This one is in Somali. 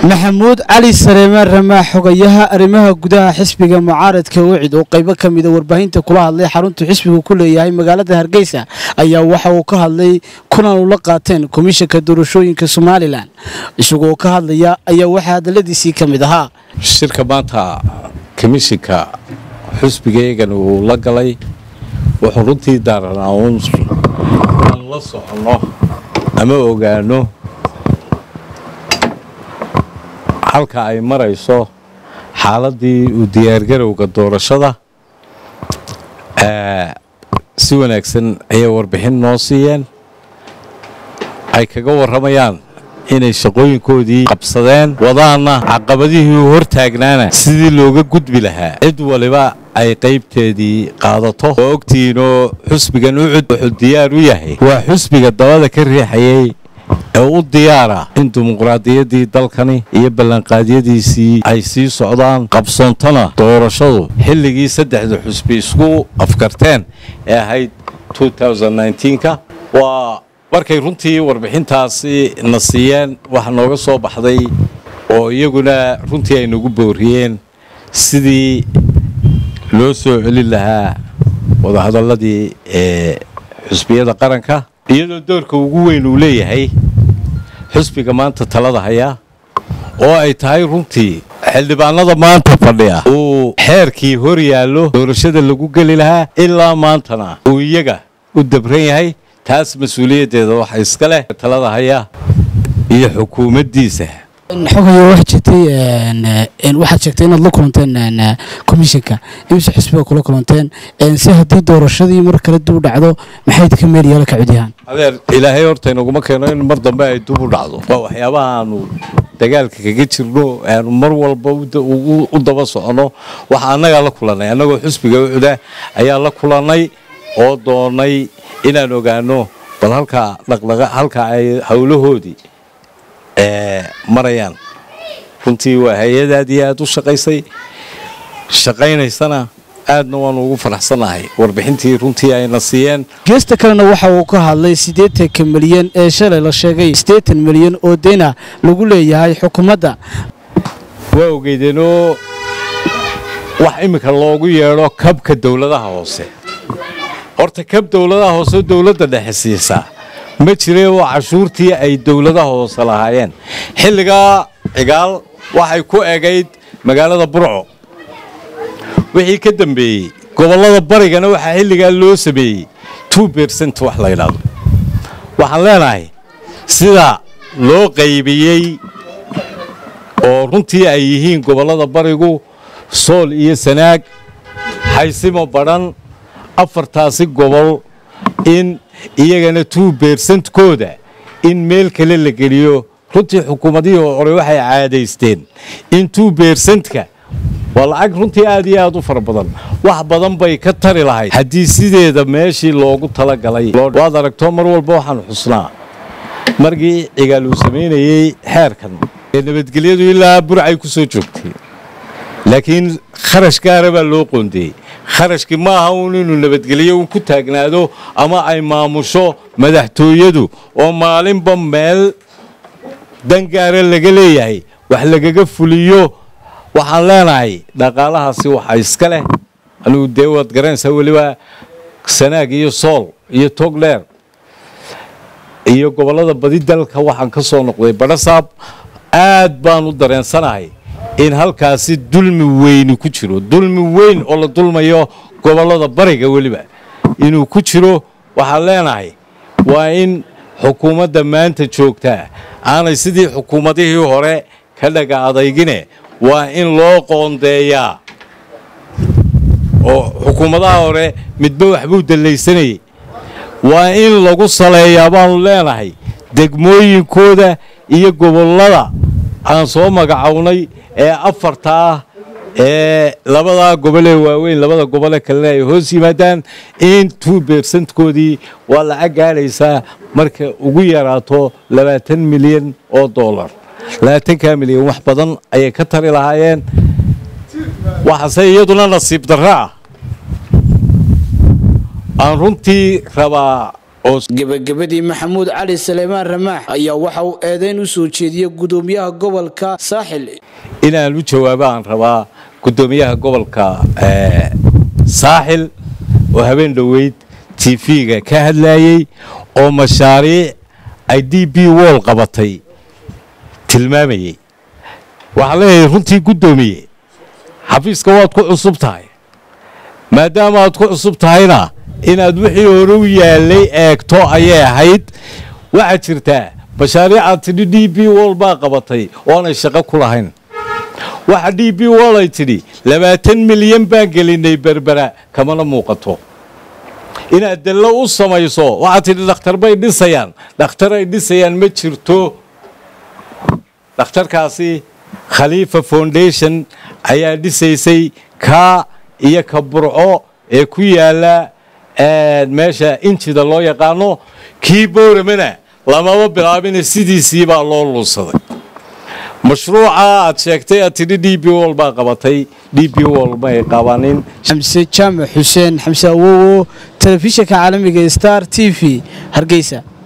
maxamuud cali sareemaan ramaax xogayaha arrimaha gudaha xisbiga mucaaradka wicid oo qaybo ka mida warbaahinta kula hadlay xaruntu xisbigu ku leeyahay magaalada hargeysa ayaa waxa uu ka hadlay kulan ula qaateen komishanka doorashooyinka somalilan isagoo ka hadlaya ayaa waxaa hadaladiisii ka mid ahaa shirka maanta komishinka xusbigaegan uu la galay wuxuu runtii daaranaa uun aan la soconno ama ogaano halka ay marayso xaaladii u diyaargarowga doorashada si wanaagsan ayay warbixin noo siiyeen ay kaga warramayaan inay shaqooyinkoodii qabsadeen wadaana caqabadihii u hortaagnaana sidii looga gudbi lahaa cid waliba ay qaybteedii qaadato oo ogtihiinoo xusbigan ucud wuxuu diyaar u yahay waa xusbiga dabada ka riixayay ee u diyaara in dimuqraadiyaddii dalkani iyo ballanqaadyadiisii ay sii socdaan qabsoontona doorashadu xilligii saddexda xusbi isku afkarteen ee ahayd ka waa markay runtii warbixintaasi na siiyeen waxa nooga soo baxday oo iyaguna runtii ay nagu booriyeen sidii loo soo celin lahaa wadahadalladii ee xusbiyada qaranka iyadoo doorka ugu weyn uu leeyahay xusbiga maanta talada hayaa oo ay tahay runtii xildhibaanada maanta fadhiya uu xeerkii hor yaallo doorashada lagu geli lahaa ilaa maantana uu iyaga u dabran yahay taas mas-uuliyaddeeda waxa iska leh talada haya iyo xukuumaddiisa xogaya waxaad jirtay waxaad sheegtay inaad la kulanteen komishanka imise xisbiga kula kulanteen si haddii doorashadii mar kale dib u dhacdo maxay ka meel yeelo ka cudyahaan adeer ilaahay horta inaguma keeno in mar dambe ay dib u dhacdo waa waxyaabaha aanu dagaalka kaga jirno aanu mar walba u daba soconno waxa annagaa la kulannay annagoo xusbiga ucuda ayaa la kulannay oo doonay inaan ogaano bal halkaa dhaqdhaqa halka ay howlahoodii marayaan runtii waa hay-ad aad iyo aad u shaqaysay shaqaynaysana aadna waanu ugu faraxsannahay warbixintii runtii ayna siiyeen geesta kalena waxa uu ka hadlay siddeetanka milyan ee shalay la sheegay siddeetan milyan oo deyna lagu leeyahay xukuumadda waa ogeydeenoo wax iminka loogu yeedho kabka dowladaha hoose horta kab dowladaha hoose dowladda dhexe siisaa ma jire oo cashuurtii ay dowladaha hoose lahaayeen xilligaa cigaal waxay ku egayd magaalada burco wixii ka dambeeyey gobollada barigana waxaa xilligaa loo sameeyey two bersent wax la ydhaahdo waxaan leenahay sida loo qaybiyey oo runtii ay yihiin gobollada barigu sool iyo sanaag xaysimo badhan afartaasi gobol in iyagana two bersentkooda in meel kale la geliyo runtii xukuumadihii hore waxay caadaysteen in two bersentka waa lacag runtii aad iyo aad u fara badan wax badan bay ka tari lahayd haddii sideeda meeshii loogu talagalay waad aragto mar walba waxaan xusnaa markii cigaal uu samaynayey xeerkan ee nabadgelyadu ilaa burcay ku soo joogtay laakiin kharash gaara baa loo qoondeeyey kharashkii ma aha uun inuu nabadgelyo un ku taagnaado ama ay maamusho madaxtooyadu oo maalinba meel dangaara laga leeyahay wax lagaga fuliyo waxaan leenahay dhaqaalahaasi waxa iska leh anigu dee waad garanaysaa weliba sanaag iyo sool iyo togleer iyo gobollada badi dalka waxaan ka soo noqday badhasaab aad baan u dareensanahay in halkaasi dulmi weyni ku jiro dulmi weyn oo la dulmayo gobollada bariga weliba inuu ku jiro waxaan leenahay waa in xukuumadda maanta joogtaa aanay sidii xukuumadihii hore ka dhaga adaygine waa in loo qoondeeyaa oo xukuumadaha hore midba waxbuu dallaysanayay waa in lagu saleeyaa baanu leenahay degmooyinkooda iyo gobollada aan soo magacownay ee afarta ah ee labadaa gobolee waaweyn labada gobole kalena ay hoos yimaadaan in two bersentkoodii waa lacag gaadhaysaa marka ugu yaraato labaatan milyan oo dollar labaatanka milyan wax badan ayay ka tari lahaayeen waxaase iyaduna nasiib darro ah aan runtii rabaa oo gebagabadii maxamuud cali saleymaan ramaax ayaa waxa uu eedeyn u soo jeediyey gudoomiyaha gobolka saaxil inaan u jawaabo aan rabaa gudoomiyaha gobolka saaxil oo habeen dhoweyd tv-ga ka hadlayey oo mashaariic ay d b wol qabatay tilmaamayey waxaan leeyahay runtii guddoomiye xafiiska waad ku cusub tahay maadaama aad ku cusub tahayna inaad wixii hore u yaalay eegto ayay ahayd waxaa jirtaa mashaariicaad tidhi d b wol baa qabatay oonay shaqo ku lahayn waxa d b wol ay tidhi labaatan milyan baan gelinay berbera kamana muuqato inaad dallo u samayso waxaad tidhi dhakhtar bay dhisayaan dhakhtar ay dhisayaan ma jirto dhakhtarkaasi khaliifa foundation ayaa dhisaysay kaa iyo ka burco ee ku yaala meesha injida loo yaqaano kii bowramana lamaba bilaabina sidiisii baa loo luunsaday mashruuca aad sheegtay aad tidhi d b wol baa qabatay d b wol may qabanin xamse jaamac xuseen xamse awowo telefishinka caalamiga star t v hargeysa